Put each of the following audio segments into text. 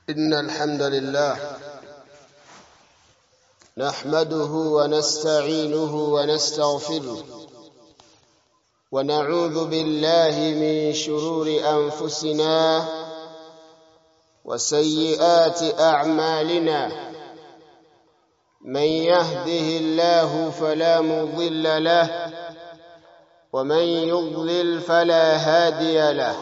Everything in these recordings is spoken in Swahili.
إن الحمد لله نحمده ونستعينه ونستغفره ونعوذ بالله من شرور أنفسنا وسيئات أعمالنا من يهده الله فلا مضل له ومن يضلل فلا هادي له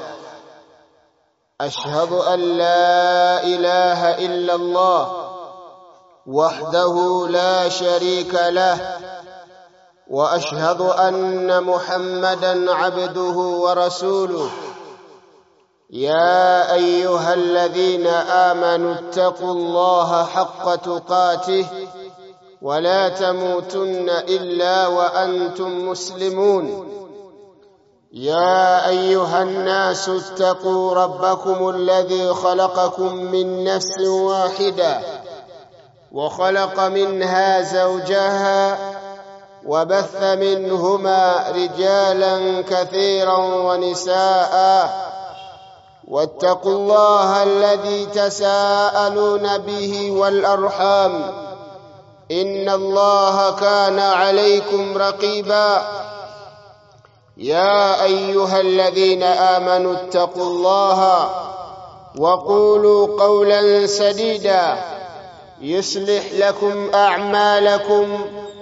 أشهد أن لا إله إلا الله وحده لا شريك له وأشهد أن محمدا عبده ورسوله يا أيها الذين آمنوا اتقوا الله حق تقاته ولا تموتن إلا وأنتم مسلمون يا أيها الناس اتقوا ربكم الذي خلقكم من نفس واحدة وخلق منها زوجها وبث منهما رجالا كثيرا ونساء واتقوا الله الذي تساءلون به والأرحام إن الله كان عليكم رقيبا يا أيها الذين آمنوا اتقوا الله وقولوا قولا سديدا يصلح لكم أعمالكم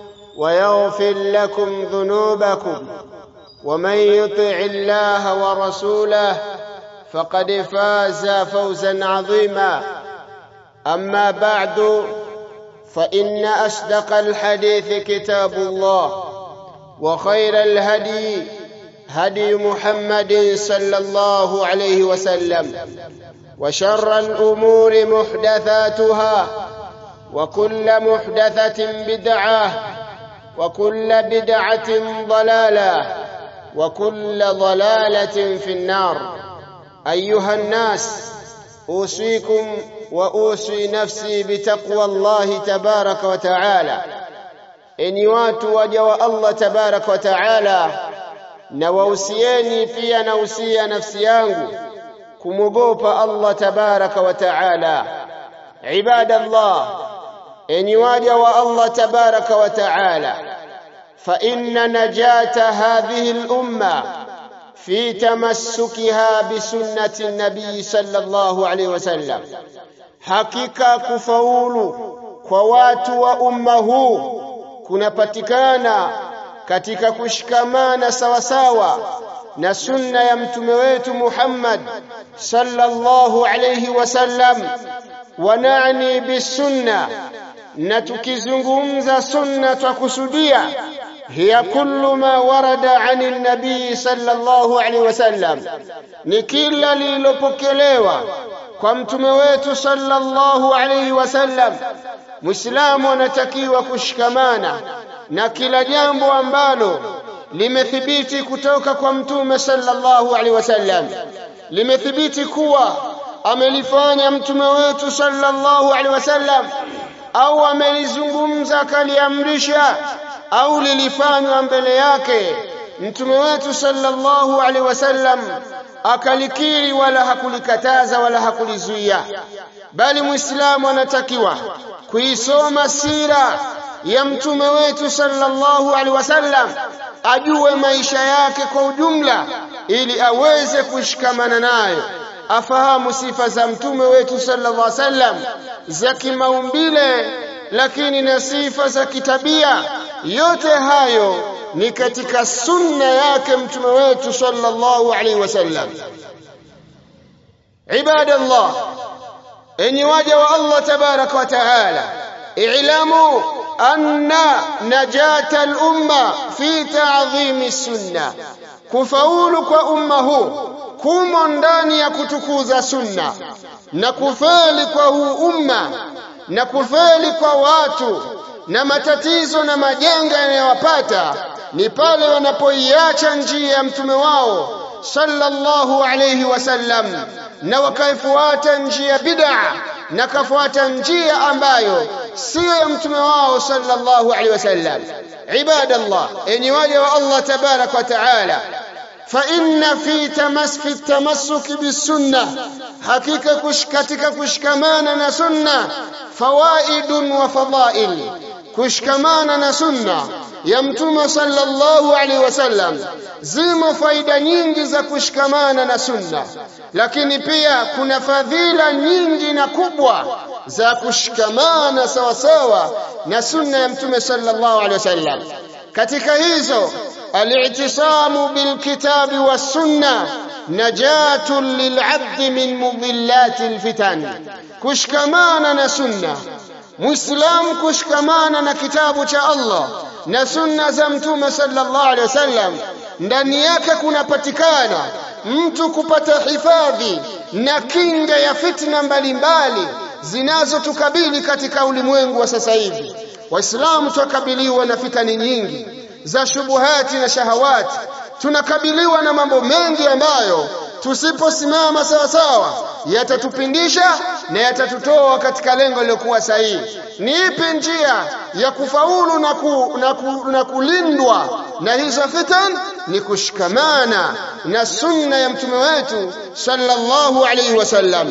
ويغفر لكم ذنوبكم ومن يطع الله ورسوله فقد فاز فوزا عظيما أما بعد فإن أصدق الحديث كتاب الله وخير الهدي هدي محمد صلى الله عليه وسلم وشر الأمور محدثاتها وكل محدثة بدعة وكل بدعة ضلالة وكل ضلالة في النار أيها الناس أوصيكم وأوصي نفسي بتقوى الله تبارك وتعالى enyi watu waja wa Allah tabarak wa taala na wausieni pia nausia nafsi yangu kumwogopa Allah tabaraka wa taala ibadallah enyi waja wa Allah tabaraka wa taala fa inna najata hadhihi al-umma fi tamassukiha bi sunnati an-nabi sallallahu alayhi wasallam hakika kufaulu kwa watu wa umma huu kunapatikana katika kushikamana sawasawa na sunna ya mtume wetu Muhammad sallallahu alayhi wasallam wanani bisunna na tukizungumza sunna twakusudia hiya kullu ma warada ani nabii sallallahu alayhi wasallam ni kila lililopokelewa kwa mtume wetu sallallahu alayhi wasallam Muislamu anatakiwa kushikamana na kila jambo ambalo limethibiti kutoka kwa mtume sallallahu alaihi wasallam limethibiti kuwa amelifanya mtume wetu sallallahu alaihi wasallam au amelizungumza akaliamrisha au lilifanywa mbele yake mtume wetu sallallahu alaihi wasallam akalikiri wala hakulikataza wala hakulizuia bali muislamu anatakiwa kuisoma sira ya mtume wetu sallallahu alaihi wasallam ajue maisha yake kwa ujumla ili aweze kushikamana nayo afahamu sifa za mtume wetu sallallahu alaihi wasallam za kimaumbile lakini na sifa za kitabia yote hayo ni katika sunna yake mtume wetu sallallahu alaihi wasallam ibadallah enyi waja wa Allah tabaraka wa taala i'lamu anna najata al-umma fi ta'dhimi sunna kufaulu kwa umma huu kumo ndani ya kutukuza sunna na kufeli kwa huu umma na kufeli kwa watu na matatizo na majanga yanayowapata ni pale wanapoiacha njia ya mtume wao sallallahu alayhi wasallam na wakaifuata njia bid'a na kafuata njia ambayo sio ya mtume wao sallallahu alaihi wasallam ibadallah enyi waja wa Allah tabarak wa taala فإن في تمس في التمسك بالسنة حقيقة كش katika kushikamana na sunna fawaid wa fadail kushikamana na sunna ya mtume sallallahu alaihi wasallam zimo faida nyingi za kushikamana na sunna lakini pia kuna fadhila nyingi na kubwa za kushikamana sawa sawa na sunna ya mtume sallallahu alaihi wasallam katika hizo الاعتصام بالكتاب والسنة نجاة للعبد من مضلات الفتن كشكمانا سنة مسلم كشكمانا كتاب الله na sunna za mtume sallallahu alaihi wasallam ndani yake kunapatikana mtu kupata hifadhi na kinga ya fitna mbalimbali zinazotukabili katika ulimwengu wa sasa hivi waislamu tukabiliwa na fitani nyingi za shubuhati na shahawati tunakabiliwa na mambo mengi ambayo tusiposimama sawa sawa yatatupindisha na yatatutoa katika lengo lilokuwa sahihi ni ipi njia ya kufaulu na, ku, na, ku, na kulindwa na hizo fitan ni kushikamana na sunna ya mtume wetu sallallahu alayhi wasallam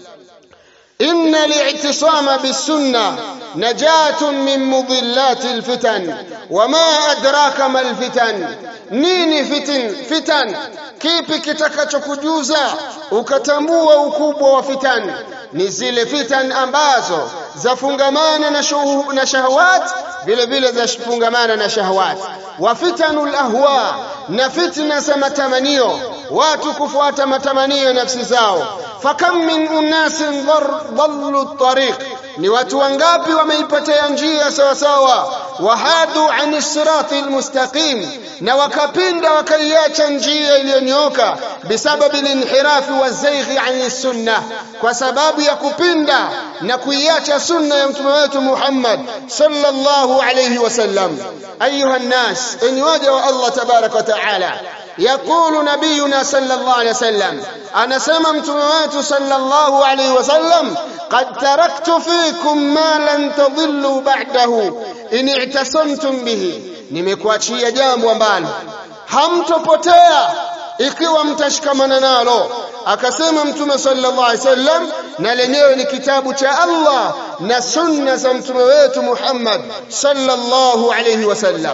إن الاعتصام بالسنة نجاة من مضلات الفتن وما أدراك ما الفتن nini fitin fitan kipi kitakachokujuza ukatambua ukubwa wa fitan ni zile fitan ambazo zafungamana na, shuhu, na shahawat vile vile zafungamana na shahawat wa fitanul ahwa na fitna za matamanio watu kufuata matamanio ya nafsi zao fakam min unasin dhallu tariq ni watu wangapi wameipotea njia sawa sawa wahadu an sirati almustaqim na wakapinda wakaiacha njia iliyonyooka bisababi linhirafi wazaighi an sunna kwa sababu ya kupinda na kuiacha sunna ya mtume wetu Muhammad sallallahu alayhi wasallam ayuha nnas enyi waja wa Allah tabarak wa taala يقول نبينا صلى الله عليه وسلم أنا سممت موات صلى الله عليه وسلم قد تركت فيكم ما لن تضلوا بعده إن اعتصمتم به nimekuachia jambo ambalo hamtopotea ikiwa mtashikamana nalo akasema mtume sallallahu alaihi wasallam na lenyewe ni kitabu cha Allah na sunna za mtume wetu Muhammad sallallahu alaihi wasallam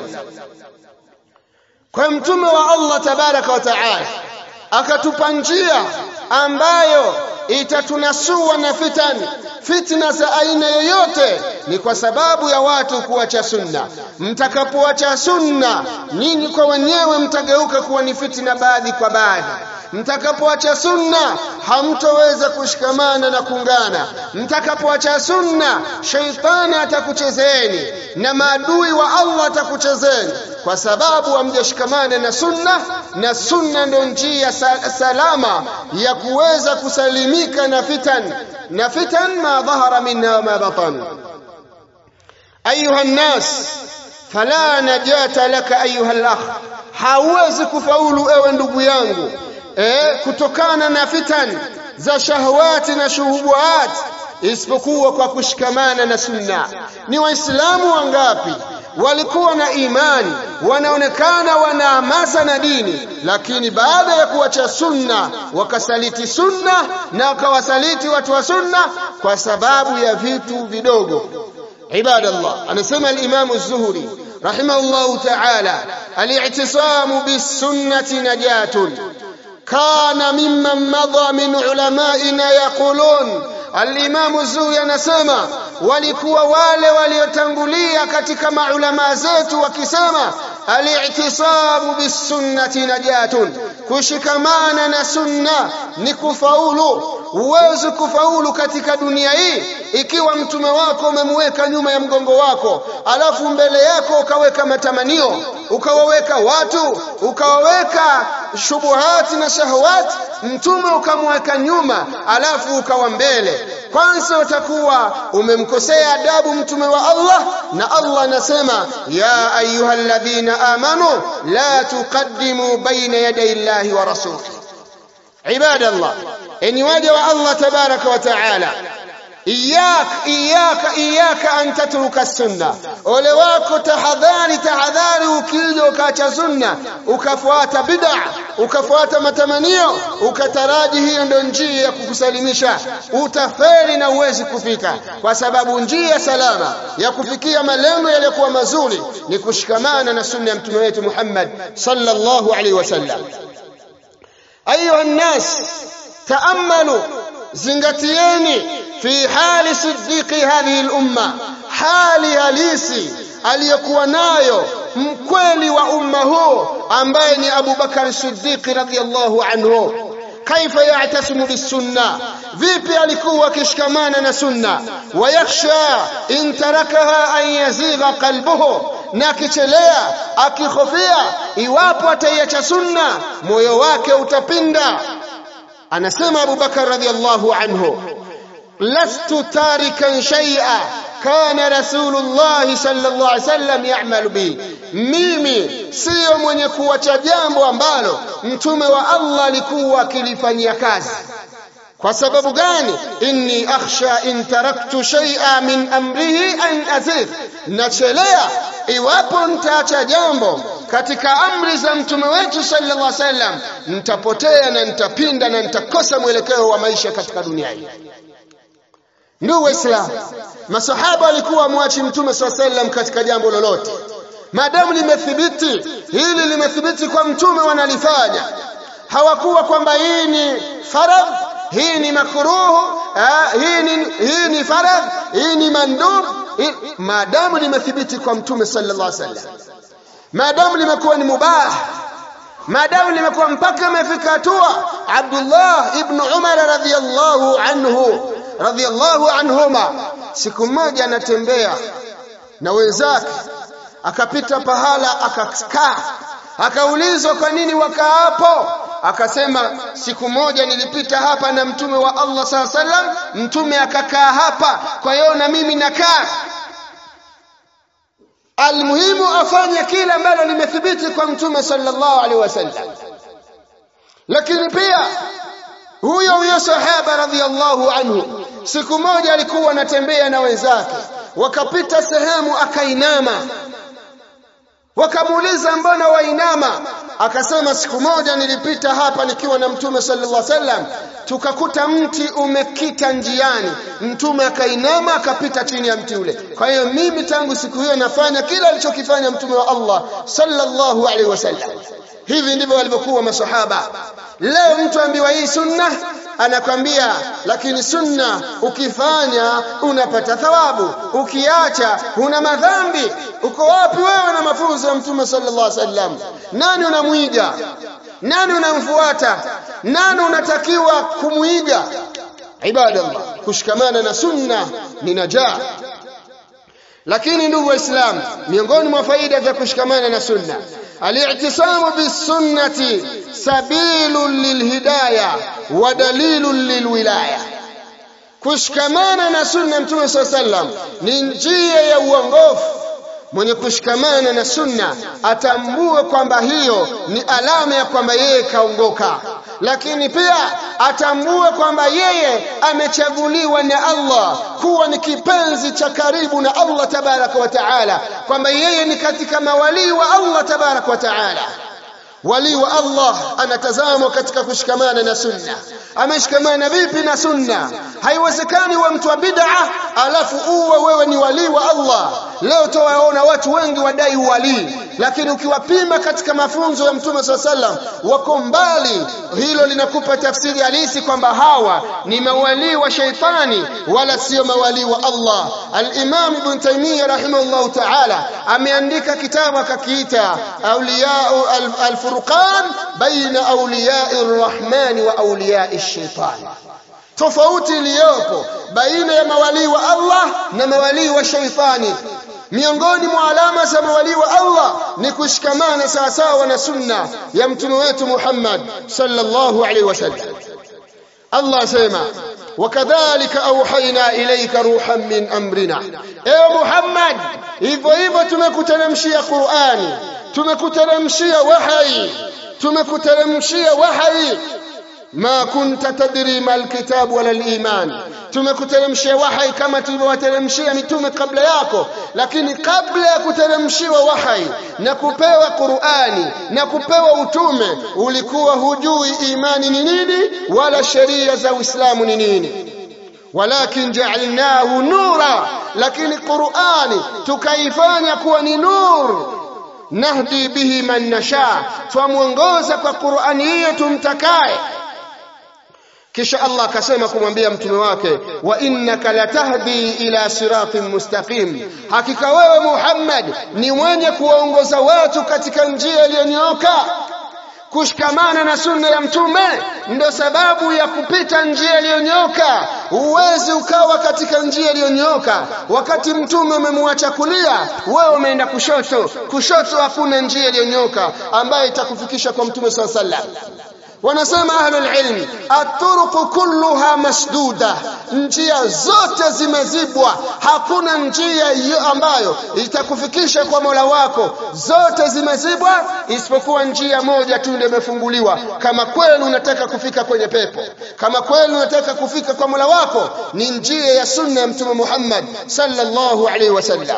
kwa mtume wa Allah tabaraka wa taala akatupa njia ambayo itatunasua na fitani fitna za aina yoyote ni kwa sababu ya watu kuacha sunna mtakapoacha sunna nyinyi kwa wenyewe mtageuka kuwa ni fitna baadhi kwa baadhi mtakapoacha sunna hamtoweza kushikamana na kuungana mtakapoacha sunna sheitani atakuchezeni na maadui wa Allah atakuchezeni kwa sababu hamjashikamana na sunna na sunna ndio njia salama ya kuweza kusalimika na fitan na fitan ma dhahara minha wa ma batan ayuha nnas fala najata laka ayuha al-akh hauwezi kufaulu ewe ndugu yangu eh, kutokana na fitan za shahawati na shuhubuhat isipokuwa kwa kushikamana na sunna ni waislamu wangapi walikuwa na imani wanaonekana wana hamasa na dini lakini baada ya kuacha sunna wakasaliti sunna na wakawasaliti watu wa sunna kwa sababu ya vitu vidogo ibadallah anasema al-imam az-zuhri rahimahullah ta'ala al-i'tisamu bis-sunnati najatun kana mimman madha min ulamaina yaqulun Al-Imamu Zuhri anasema walikuwa wale waliotangulia katika maulama zetu wakisema al-i'tisamu bis-sunnati najatun kushikamana na sunna ni kufaulu uwezi kufaulu katika dunia hii ikiwa mtume wako umemweka nyuma ya mgongo wako alafu mbele yako ukaweka matamanio ukawaweka watu ukawaweka shubuhati na shahawati mtume ukamweka nyuma alafu ukawa mbele kwanza utakuwa umemkosea adabu mtume wa Allah na Allah anasema ya ayyuhalladhina amanu la tuqaddimu baina yaday Allahi wa rasulihi ibadallah enyi waja wa Allah tabaraka wa taala iyak iyaka iyaka an tatruka sunna ole wako tahadhari tahadhari ukija ukaacha sunna ukafuata bid'a ukafuata matamanio ukataraji hiyo ndio njia ya kukusalimisha utafeli na uwezi kufika kwa sababu njia salama ya kufikia malengo yaliyokuwa mazuri ni kushikamana na sunna ya mtume wetu Muhammad sallallahu alaihi wasallam ayuha nnas taammalu zingatieni fi hali siddiqi hadhihi al-umma hali halisi aliyokuwa nayo mkweli wa umma huu ambaye ni Abu Bakar Siddiq radhiyallahu anhu kaifa ya'tasimu bisunna vipi alikuwa akishikamana na sunna wayakhsha in tarakaha an yazigha qalbuhu na akichelea akihofia iwapo ataiacha sunna moyo wake utapinda anasema Abu Bakar radhiyallahu anhu lastu tarikan shay'a kana rasulullah sallallahu alaihi wasallam ya'malu bi mimi sio mwenye kuacha jambo ambalo mtume wa Allah alikuwa akilifanyia kazi kwa sababu gani inni akhsha in taraktu shay'a min amrihi an azigh nachelea iwapo nitaacha jambo katika amri za mtume wetu sallallahu alaihi wasallam nitapotea na nitapinda na nitakosa mwelekeo wa maisha katika dunia hii ndugu waislamu masahaba walikuwa mwachi mtume sallallahu alaihi wasallam katika jambo lolote maadamu limethibiti hili limethibiti kwa mtume wanalifanya hawakuwa kwamba hii ni faradh hii ni makruhu hii ni hii ni faradh hii ni mandub maadamu limethibiti kwa mtume sallallahu alaihi wasallam maadamu limekuwa ni mubah maadamu limekuwa mpaka imefika hatua Abdullah ibn Umar radhiyallahu anhu radhiyallahu anhuma siku moja anatembea na wenzake akapita pahala akakaa akaulizwa kwa nini wakaa hapo akasema siku moja nilipita hapa na mtume wa Allah saa sallam mtume akakaa hapa kwa hiyo na mimi nakaa almuhimu afanye kile ambalo limethibiti kwa mtume sallallahu alaihi wasallam lakini pia huyo huyo sahaba radhiallahu anhu siku moja alikuwa anatembea na wenzake wakapita sehemu akainama wakamuuliza mbona wainama akasema siku moja nilipita hapa nikiwa na mtume sallallahu alaihi wasallam tukakuta mti umekita njiani mtume akainama akapita chini ya mti ule kwa hiyo mimi tangu siku hiyo nafanya kila alichokifanya mtume wa Allah sallallahu alaihi wasallam hivi ndivyo walivyokuwa masahaba leo mtu ambiwa hii sunna anakwambia lakini sunna ukifanya unapata thawabu ukiacha una madhambi uko wapi wewe na mafunzo ya mtume sallallahu alaihi wasallam nani unamwiga nani unamfuata nani unatakiwa kumwiga ibadallah kushikamana na sunna ni najaa lakini ndugu waislamu miongoni mwa faida za kushikamana na sunna الاعتصام بالسنة سبيل للهداية ودليل للولاية kushikamana na sunna mtume saa sallam ni njia ya uongofu mwenye kushikamana na sunna atambue kwamba hiyo ni alama ya kwamba yeye kaongoka lakini pia atambue kwamba yeye amechaguliwa na Allah kuwa ni kipenzi cha karibu na Allah tabaraka wa taala kwamba yeye ni katika mawalii wa Allah tabaraka wa taala wali wa Allah anatazamwa katika kushikamana na sunna ameshikamana vipi na sunna haiwezekani wa mtu wa bid'a alafu uwe wewe ni wali wa Allah leo towaona watu wengi wadai wali lakini ukiwapima katika mafunzo ya mtume swalla sallam wako mbali hilo linakupa tafsiri halisi kwamba hawa ni mawali wa shaitani wala sio mawali wa Allah al-Imam Ibn Taymiyyah rahimahullah ta'ala ameandika kitabu akakiita awliya al-furqan baina awliya'i ar-rahman wa awliya'i ash-shaytan tofauti iliyopo baina ya mawalii wa Allah na mawalii wa shaitani miongoni mwa alama za mawalii wa Allah ni kushikamana sawasawa na sunna ya mtume wetu Muhammad sallallahu alaihi wasallam Allah asema wakadhalika auhaina ilaika ruhan min amrina ewe Muhammad hivyo hivyo tumekuteremshia Qur'ani tumekuteremshia wahai tumekuteremshia wahai ما كنت تدري ما الكتاب ولا الإيمان tumekuteremshia wahai kama tulivyowateremshia mitume kabla yako lakini kabla ya kuteremshiwa wahai na kupewa Qur'ani na kupewa utume ulikuwa hujui imani ni nini wala sheria za Uislamu ni nini walakin ja'alnahu nura lakini Qur'ani tukaifanya kuwa ni nur nahdi bihi man nasha twamuongoza kwa Qur'ani hiyo tumtakaye kisha Allah akasema kumwambia mtume wake wa innaka latahdi ila siratin mustaqim hakika wewe Muhammad ni mwenye kuwaongoza watu katika njia iliyonyooka kushikamana na sunna ya mtume ndo sababu ya kupita njia iliyonyoka uwezi ukawa katika njia iliyonyoka wakati mtume umemwacha kulia wewe umeenda kushoto kushoto hakuna njia iliyonyoka ambayo itakufikisha kwa mtume swalla sallam wanasema ahlul ilmi aturuqu kulluha masduda njia zote zimezibwa hakuna njia hiyo ambayo itakufikisha kwa Mola wako zote zimezibwa isipokuwa njia moja tu ndio imefunguliwa kama kweli unataka kufika kwenye pepo kama kweli unataka kufika kwa Mola wako ni njia ya sunna ya mtume Muhammad sallallahu alaihi wasallam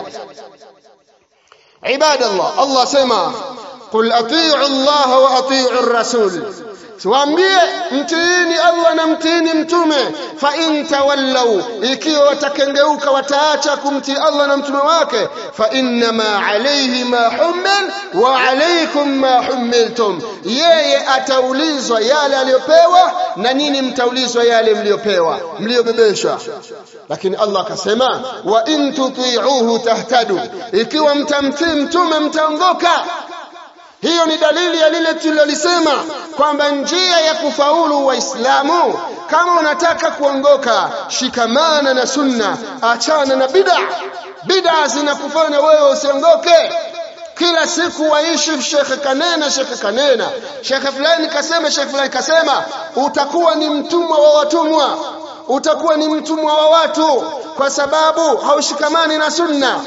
ibadallah Allah sema qul atii'u Allah wa atii'u ar-rasul Tuambie mtiini Allah na mtiini mtume fa in tawallau ikiwa watakengeuka wataacha kumtii Allah na mtume wake fa innama alayhi ma hummil wa alaykum ma hummiltum yeye ataulizwa yale aliyopewa na nini mtaulizwa yale mliopewa mliobebeshwa lakini Allah akasema wa in tuti'uhu tahtadu ikiwa mtamtii mtume mtaongoka hiyo ni dalili ya lile tulilolisema kwamba njia ya kufaulu waislamu kama unataka kuongoka shikamana na sunna achana na bid'a bid'a zinakufanya wewe usiongoke kila siku waishi shekhe kanena shekhe kanena shekhe fulani kasema shekhe fulani kasema utakuwa ni mtumwa wa watumwa utakuwa ni mtumwa wa watu kwa sababu haushikamani na sunna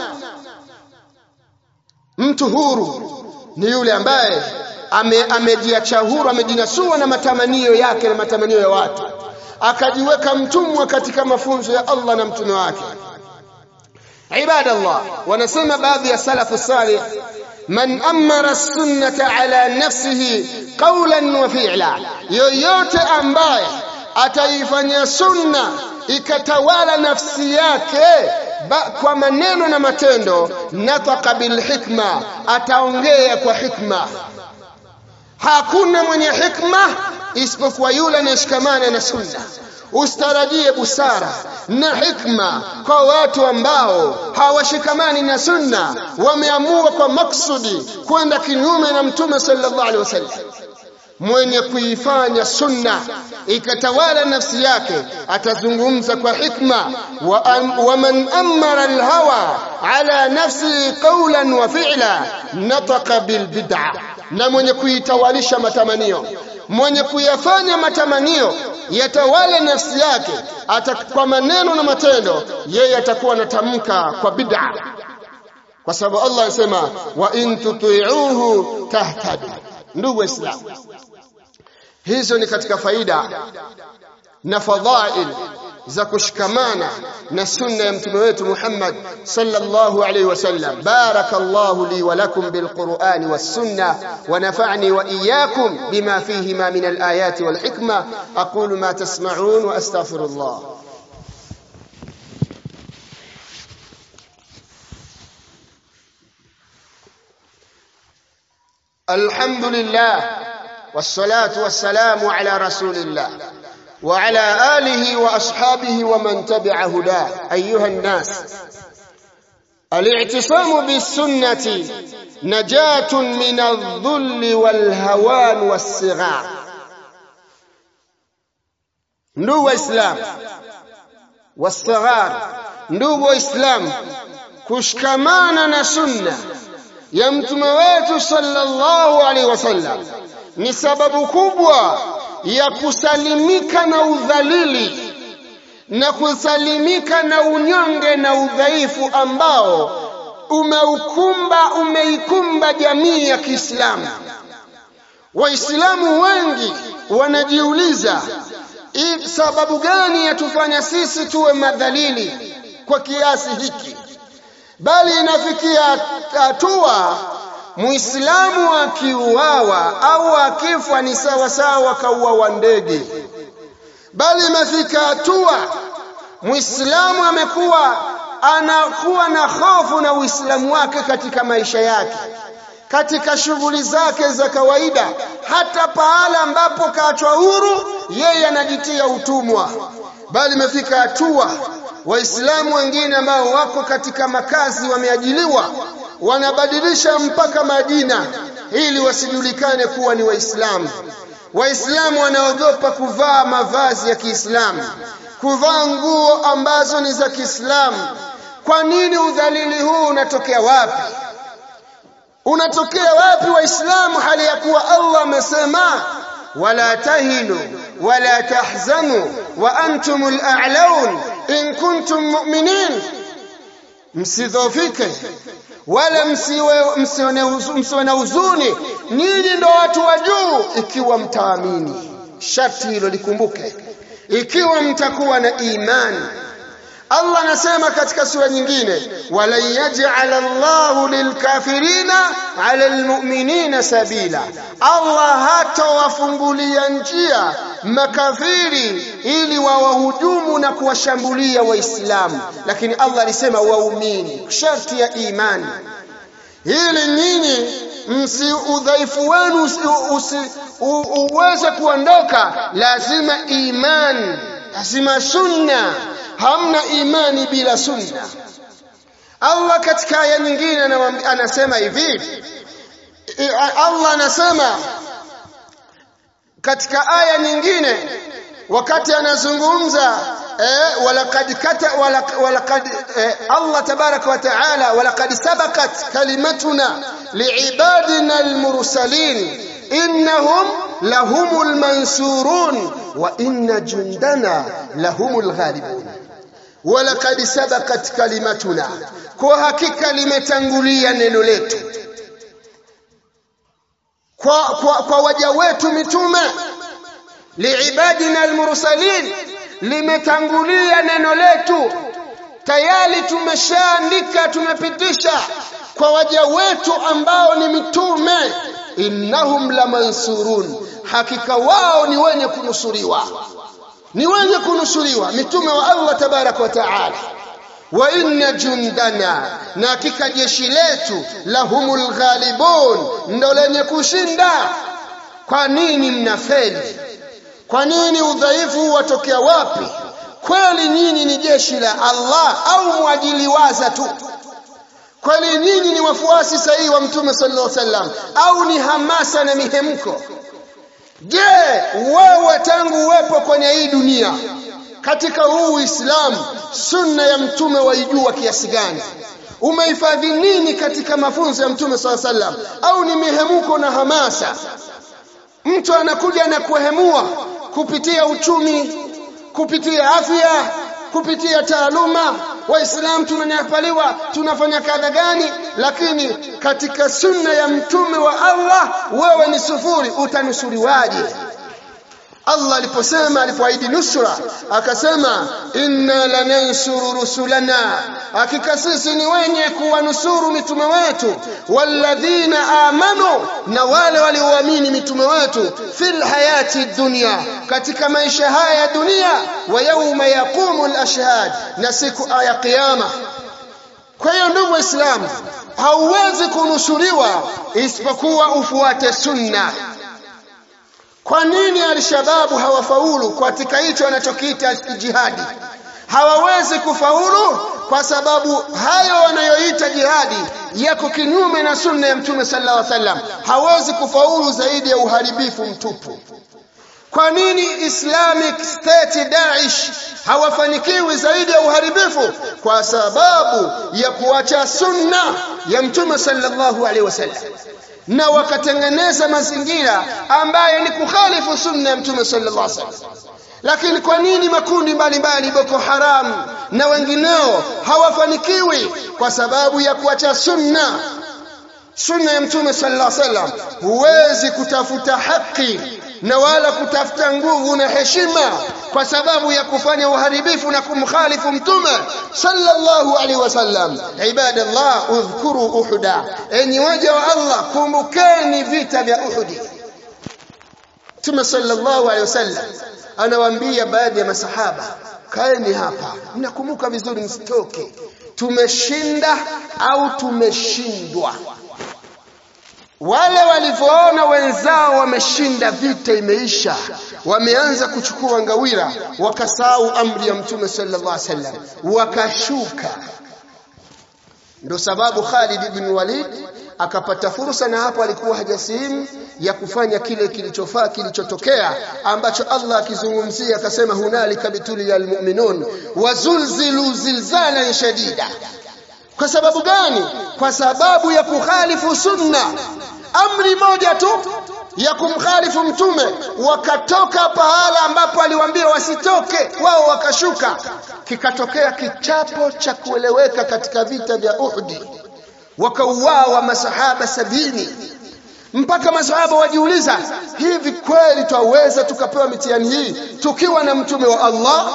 mtu huru ni yule ambaye amejiacha ame huru amejinasua na matamanio yake na matamanio ya watu akajiweka mtumwa katika mafunzo ya Allah na mtume wake ibadallah wanasema baadhi ya salafu salih man amara sunnata ala nafsihi qawlan wa fi'la yoyote ambaye ataifanya sunna ikatawala nafsi yake ba, kwa maneno na matendo nataka bilhikma ataongea kwa hikma hakuna mwenye hikma isipokuwa yule anayeshikamana na sunna ustarajie busara na hikma kwa watu ambao hawashikamani na sunna wameamua kwa maksudi kwenda kinyume na mtume sallallahu alaihi wasallam mwenye kuifanya sunna ikatawala nafsi yake atazungumza kwa hikma wa, am, wa man amara alhawa ala nafsi qawlan wa fi'la nataka bilbid'a na mwenye kuitawalisha matamanio mwenye kuyafanya matamanio yatawale nafsi yake ata, kwa maneno na matendo yeye atakuwa anatamka kwa bid'a kwa sababu Allah anasema wa in tuti'uhu tahtadu ndugu waislamu hizo ni katika faida na fadhail za kushikamana na sunna ya mtume wetu Muhammad sallallahu alayhi wasallam barakallahu li wa lakum bilqur'ani was sunna wa nafa'ni wa iyyakum bima fihima min alayati wal hikma aqulu ma tasma'un wa astaghfirullah الحمد لله والصلاة والسلام على رسول الله وعلى آله وأصحابه ومن تبع هداه أيها الناس الاعتصام بالسنة نجاة من الذل والهوان والصغار ndugu islam wasaghar ndugu islam kushikamana na sunna ya mtume wetu sallallahu alaihi wasallam ni sababu kubwa ya kusalimika na udhalili na kusalimika na unyonge na udhaifu ambao umeukumba umeikumba jamii ya Kiislamu. Waislamu wengi wanajiuliza sababu gani yatufanya sisi tuwe madhalili kwa kiasi hiki bali inafikia hatua muislamu akiuawa au akifwa ni sawa sawa kauawa ndege bali imefika hatua muislamu amekuwa anakuwa na hofu na uislamu wake katika maisha yake katika shughuli zake za kawaida hata pahala ambapo kaachwa huru yeye anajitia utumwa bali imefika hatua waislamu wengine ambao wako katika makazi wameajiliwa wanabadilisha mpaka majina ili wasijulikane kuwa ni waislamu waislamu wanaogopa kuvaa mavazi ya Kiislamu kuvaa nguo ambazo ni za Kiislamu kwa nini udhalili huu unatokea wapi unatokea wapi waislamu hali ya kuwa Allah amesema wala tahinu wala tahzanu wa antumul a'laun in kuntum mu'minin msidhofike wala msiwe msiwe na huzuni ninyi ndo watu wa juu ikiwa mtaamini sharti hilo likumbuke ikiwa mtakuwa na imani Allah anasema katika sura nyingine wala yaj'al Allahu lilkafirina 'ala almu'minina sabila Allah hatawafungulia njia makafiri ili wawahujumu na kuwashambulia waislamu lakini Allah alisema waumini sharti ya imani ili nyinyi msi udhaifu wenu uweze kuondoka lazima imani lazima sunna hamna imani bila sunna Allah katika aya nyingine anasema hivi Allah anasema katika aya nyingine wakati anazungumza eh, walaqad kata walaqad eh, Allah tabaraka wa taala walaqad sabaqat kalimatuna liibadina almursalin innahum lahumul mansurun wa inna jundana lahumul ghalibun walaqad sabaqat kalimatuna kwa hakika limetangulia neno letu kwa, kwa, kwa waja wetu mitume liibadina almursalin limetangulia neno letu tayari tumeshaandika tumepitisha kwa waja wetu ambao ni mitume innahum lamansurun hakika wao ni wenye kunusuriwa ni wenye kunusuriwa mitume wa Allah tabaraka wa taala wa inna jundana na hakika jeshi letu lahumul ghalibun ndo lenye kushinda kwa nini mnafeli kwa nini udhaifu watokea wapi kweli nyinyi ni jeshi la Allah au mwajiliwaza tu kweli nyinyi ni wafuasi sahihi wa mtume sallallahu alaihi wasallam au ni hamasa na mihemko je wewe tangu uwepo kwenye hii dunia katika huu Uislamu sunna ya mtume waijua kiasi gani umehifadhi nini katika mafunzo ya mtume sallallahu alaihi wasallam au ni mihemuko na hamasa mtu anakuja na kuhemua kupitia uchumi kupitia afya kupitia taaluma waislamu tunanyapaliwa tunafanya kadha gani lakini katika sunna ya mtume wa Allah wewe ni sufuri utanusuriwaje Allah aliposema alipoahidi nusra akasema inna lanansuru rusulana hakika sisi ni wenye kuwanusuru mitume wetu walladhina amanu na wale walioamini mitume wetu fil hayati dunya katika maisha haya ya dunia wa yauma yaqumu al-ashhad na siku ya kiyama kwa hiyo ndugu waislamu hauwezi kunusuriwa isipokuwa ufuate sunna kwa nini alshababu hawafaulu katika hicho anachokiita jihadi hawawezi kufaulu kwa sababu hayo wanayoita jihadi yako kinyume na sunna ya mtume sallallahu alaihi wasallam hawezi kufaulu zaidi ya uharibifu mtupu kwa nini Islamic State Daesh hawafanikiwi zaidi ya uharibifu kwa sababu ya kuacha sunna ya mtume sallallahu alaihi wasallam na wakatengeneza mazingira ambayo ni kukhalifu sunna ya mtume sallallahu alaihi wasallam lakini kwa nini makundi mbalimbali Boko Haram na wengineo hawafanikiwi kwa sababu ya kuacha sunna sunna ya mtume sallallahu alaihi wasallam huwezi kutafuta haki na wala kutafuta nguvu na heshima kwa sababu ya kufanya uharibifu na kumkhalifu mtume sallallahu alaihi wasallam ibadallah udhkuru uhuda enyi waja wa Allah kumbukeni vita vya uhudi Mtume sallallahu alaihi wasallam anawaambia baadhi ya masahaba kaeni hapa mnakumbuka vizuri msitoke tumeshinda au tumeshindwa wale walivyoona wenzao wameshinda vita imeisha wameanza kuchukua ngawira wakasahau amri ya mtume sallallahu alaihi wasallam wakashuka ndio sababu Khalid ibn Walid akapata fursa na hapo alikuwa hajasimu ya kufanya kile kilichofaa kilichotokea ambacho Allah akizungumzia akasema hunalika bituli almu'minun wazulzilu zilzalan shadida kwa sababu gani kwa sababu ya kukhalifu sunna amri moja tu ya kumkhalifu mtume wakatoka pahala ambapo aliwaambia wasitoke wao wakashuka kikatokea kichapo cha kueleweka katika vita vya Uhud wakauawa masahaba sabini mpaka masahaba wajiuliza hivi kweli twaweza tukapewa mitihani hii tukiwa na mtume wa Allah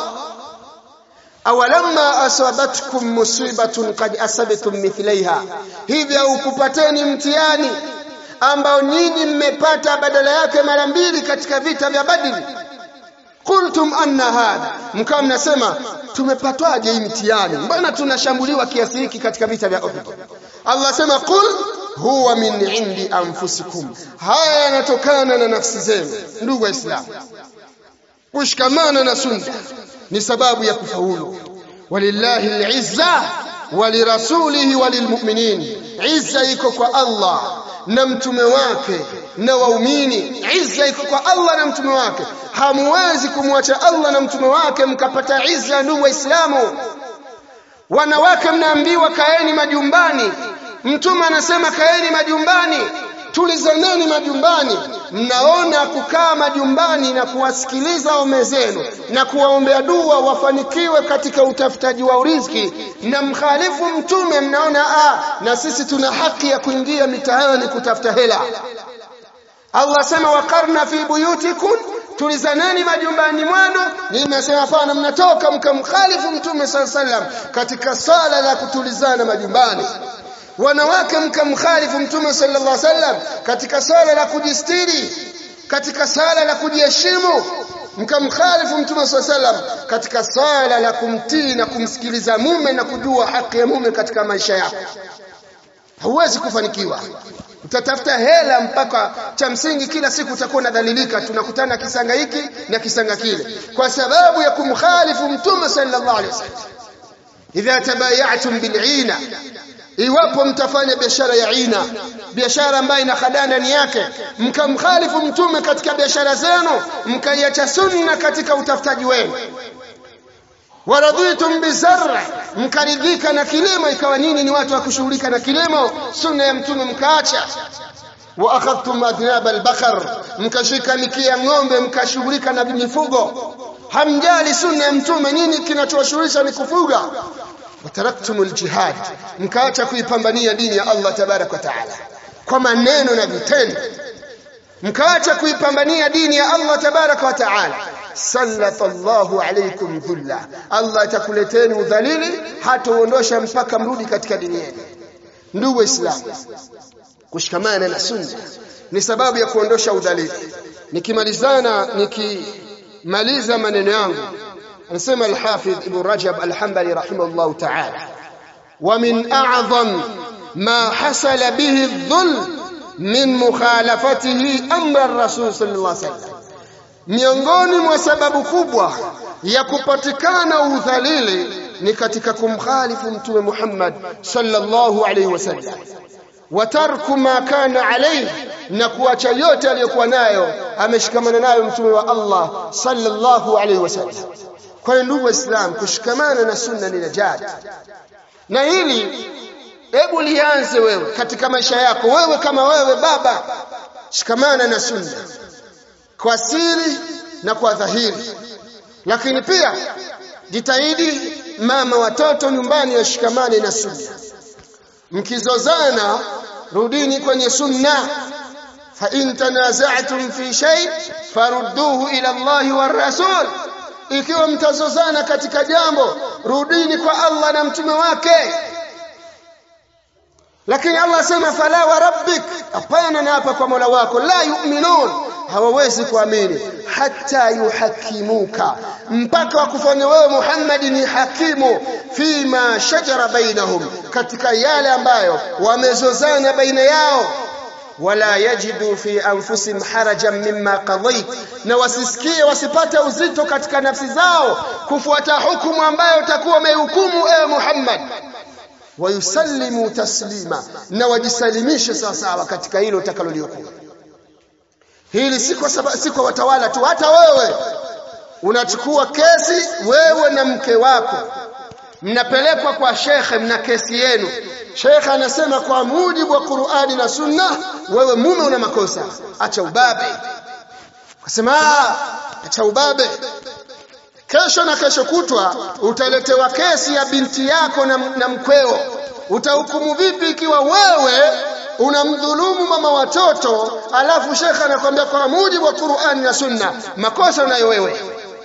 awalamma asabatkum musibatun qad asabtum mithlaiha hivi au kupateni mtihani ambao nyinyi mmepata badala yake mara mbili katika vita vya Badri qultum anna hadha mkawa mnasema tumepatwaje hii mtihani mbona tunashambuliwa kiasi hiki katika vita vya Uhud Allah sema qul huwa min indi anfusikum haya yanatokana na nafsi zenu ndugu waislamu kushikamana na sunna ni sababu ya kufaulu walillahi al'izza walirasulihi walilmu'minin izza iko kwa Allah na mtume wake na waumini izza iko kwa Allah na mtume wake hamuwezi kumwacha Allah na mtume wake mkapata izza ndugu waislamu wanawake mnaambiwa kaeni majumbani mtume anasema kaeni majumbani tulizaneni majumbani mnaona kukaa majumbani na kuwasikiliza waume zenu na kuwaombea dua wafanikiwe katika utafutaji wa riziki na mkhalifu mtume mnaona ah na sisi tuna haki ya kuingia mitaani kutafuta hela Allah sema wakarna fi buyutikum tulizaneni majumbani mwenu nimesema hapana mnatoka mkamkhalifu mtume sallallahu alaihi wasallam katika sala la kutulizana majumbani wanawake mkamkhalifu mtume sallallahu alaihi wasallam katika sala la kujistiri katika sala la kujiheshimu mkamkhalifu mtume sallallahu alaihi wasallam katika sala la kumtii na kumsikiliza mume na kujua haki ya mume katika maisha yako hauwezi kufanikiwa utatafuta hela mpaka cha msingi kila siku utakuwa unadhalilika tunakutana kisanga hiki na kisanga kile kwa sababu ya kumkhalifu mtume sallallahu alaihi wasallam idha tabayatum bil'ina iwapo mtafanya biashara ya ina biashara ambayo ina hadaa ndani yake mkamkhalifu mtume katika biashara zenu mkaiacha sunna katika utafutaji wenu waradhitum bizarra mkaridhika na kilimo ikawa nyinyi ni watu wa kushughulika na kilimo sunna ya mtume mkaacha wa akhadhtum adnab albakar mkashika mikia ng'ombe mkashughulika na mifugo hamjali sunna ya mtume nyinyi kinachowashughulisha ni kufuga wataraktum aljihad mkaacha kuipambania dini ya Allah tabarak wa taala kwa maneno na vitendo mkaacha kuipambania dini ya Allah tabarak wa taala sallatallahu alaykum dhulla Allah atakuleteni udhalili hataondosha mpaka mrudi katika dini yenu ndugu waislamu kushikamana na sunna ni sababu ya kuondosha udhalili nikimalizana nikimaliza maneno yangu anasema al-Hafidh Ibn Rajab al-Hanbali rahimahullah ta'ala wa min a'zam ma hasala bihi adh-dhulm min mukhalafatihi amra ar-rasul sallallahu alayhi wasallam miongoni mwa sababu kubwa ya kupatikana udhalili ni katika kumkhalifu mtume Muhammad sallallahu alayhi wasallam wa tarku ma kana alayhi na kuacha yote aliyokuwa nayo ameshikamana nayo mtume wa Allah sallallahu alayhi wasallam kwa hiyo ndugu waislamu kushikamana na sunna ni najat na hili hebu lianze wewe katika maisha yako wewe kama wewe baba shikamana na sunna kwa siri na kwa dhahiri lakini pia jitahidi mama watoto nyumbani washikamane na sunna mkizozana rudini kwenye sunna fa in tanaza'tum fi shay farudduhu ila Allahi war rasul ikiwa mtazozana katika jambo rudini kwa Allah na mtume wake lakini Allah asema fala wa rabbik hapana na hapa kwa Mola wako la yu'minun hawawezi kuamini hata yuhakimuka mpaka wakufanya wewe Muhammad ni hakimu fima shajara bainahum katika yale ambayo wamezozana baina yao wala yajidu fi anfusihim harajan mimma qadait na wasisikie wasipate uzito katika nafsi zao kufuata hukumu ambayo utakuwa umehukumu ewe Muhammad wayusallimu taslima na wajisalimishe sawa sawa katika hilo utakalolihukumu hili si kwa sababu si kwa watawala tu hata wewe unachukua kesi wewe na mke wako mnapelekwa kwa shekhe mna kesi yenu shekhe anasema kwa mujibu wa Qur'ani na Sunna wewe mume una makosa acha ubabe kasema acha ubabe kesho na kesho kutwa utaletewa kesi ya binti yako na, na mkweo utahukumu vipi ikiwa wewe unamdhulumu mama watoto alafu shekhe anakwambia kwa mujibu wa Qur'ani na Sunna makosa unayo wewe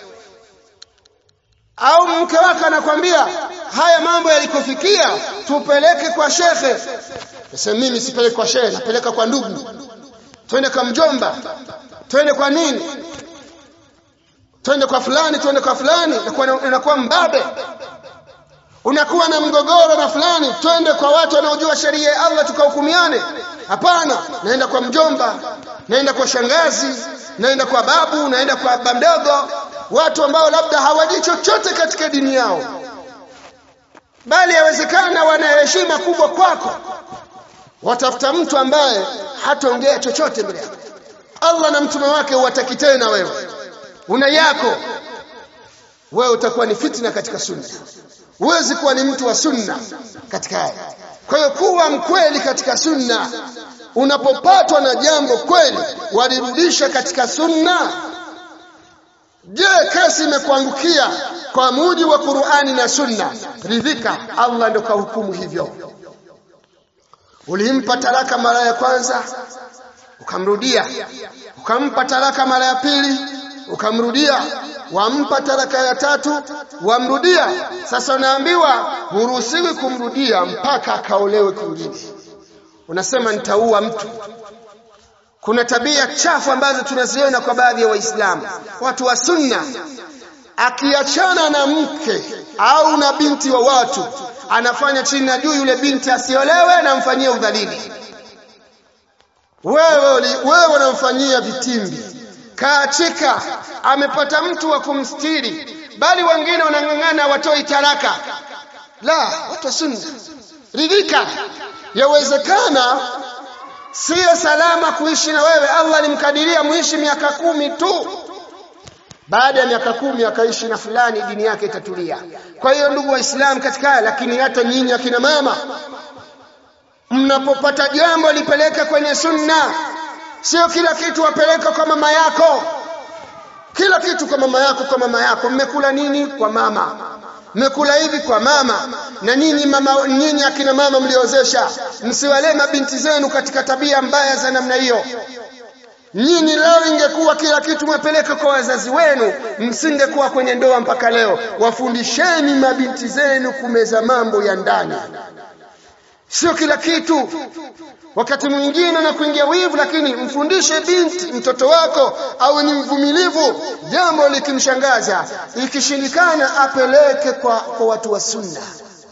au mke wako anakwambia haya mambo yalikofikia tupeleke kwa shekhe sasa mimi sipeleke kwa shekhe napeleka kwa ndugu twende kwa mjomba twende kwa nini twende kwa fulani twende kwa fulani unakuwa mbabe unakuwa na mgogoro na fulani twende kwa watu wanaojua sheria ya Allah tukahukumiane hapana naenda kwa mjomba naenda kwa shangazi naenda kwa babu naenda kwa baba mdogo watu ambao labda hawajui chochote katika dini yao bali yawezekana wana heshima kubwa kwako watafuta mtu ambaye hataongea chochote mbele yako Allah na mtume wake huwataki tena wewe una yako wewe utakuwa ni fitna katika sunna huwezi kuwa ni mtu wa sunna katika haya kwa hiyo kuwa mkweli katika sunna unapopatwa na jambo kweli walirudisha katika sunna je kesi imekuangukia kwa mujibu wa Qur'ani na sunna ridhika Allah ndo kahukumu hivyo ulimpa talaka mara ya kwanza ukamrudia ukampa talaka mara ya pili ukamrudia wampa talaka ya tatu wamrudia sasa unaambiwa huruhusiwi kumrudia mpaka akaolewe kwingine unasema nitaua mtu kuna tabia chafu ambazo tunaziona kwa baadhi ya waislamu watu wa sunna akiachana na mke au na binti wa watu anafanya chini na juu yule binti asiolewe na mfanyie udhalili wewe wewe unamfanyia vitimbi kaachika amepata mtu wa kumstiri bali wengine wanang'ang'ana watoi taraka la watu wa sunna ridhika yawezekana siyo salama kuishi na wewe Allah alimkadiria muishi miaka kumi tu baada ya miaka kumi akaishi na fulani dini yake itatulia kwa hiyo ndugu waislamu katika lakini hata nyinyi akina mama mnapopata jambo lipeleke kwenye sunna sio kila kitu wapeleka kwa mama yako kila kitu kwa mama yako kwa mama yako mmekula nini kwa mama mmekula hivi kwa mama na nyinyi mama nyinyi akina mama mliozesha msiwalee mabinti zenu katika tabia mbaya za namna hiyo nyinyi leo ingekuwa kila kitu mwepeleke kwa wazazi wenu msingekuwa kwenye ndoa mpaka leo wafundisheni mabinti zenu kumeza mambo ya ndani sio kila kitu wakati mwingine na kuingia wivu lakini mfundishe binti mtoto wako awe ni mvumilivu jambo likimshangaza ikishindikana apeleke kwa, kwa watu wa sunna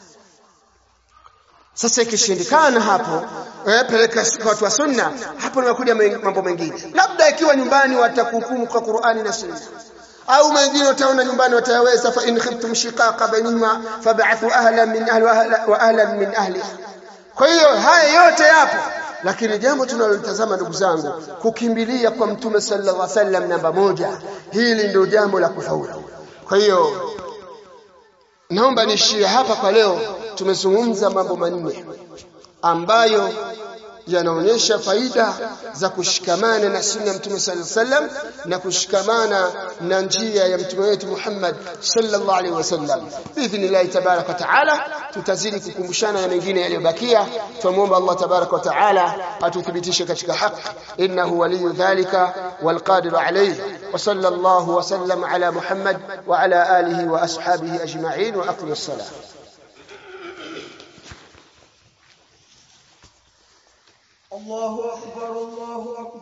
sasa ikishindikana hapo eh, peleka kwa watu wa sunna hapo nakuja mambo mengine labda ikiwa nyumbani watakuhukumu kwa Qur'ani na sunna au mengine utaona nyumbani watayaweza fa in khiftum shiqaqa bainahuma fab'athu ahlan min ahli wa ahlan min ahliha kwa hiyo haya yote yapo lakini jambo tunalotazama ndugu zangu kukimbilia kwa mtume sallallahu alaihi wasallam namba moja hili ndio jambo la kufaulu kwa hiyo naomba niishie hapa kwa leo tumezungumza mambo manne ambayo yanaonyesha faida za kushikamana na sunna ya Mtume sallallahu alaihi wasallam na kushikamana na njia ya mtume wetu Muhammad sallallahu alaihi wasallam. Biidhnillah tabaraka wa taala tutazidi kukumbushana na mengine yaliyobakia. Tumuomba Allah tabaraka wa taala atuthibitishe katika haki, innahu waliyu dhalika walqadiru alayhi. Wa sallallahu wa sallam ala Muhammad wa ala alihi wa ashabihi ajma'in wa aqim as-salah. الله أكبر الله أكبر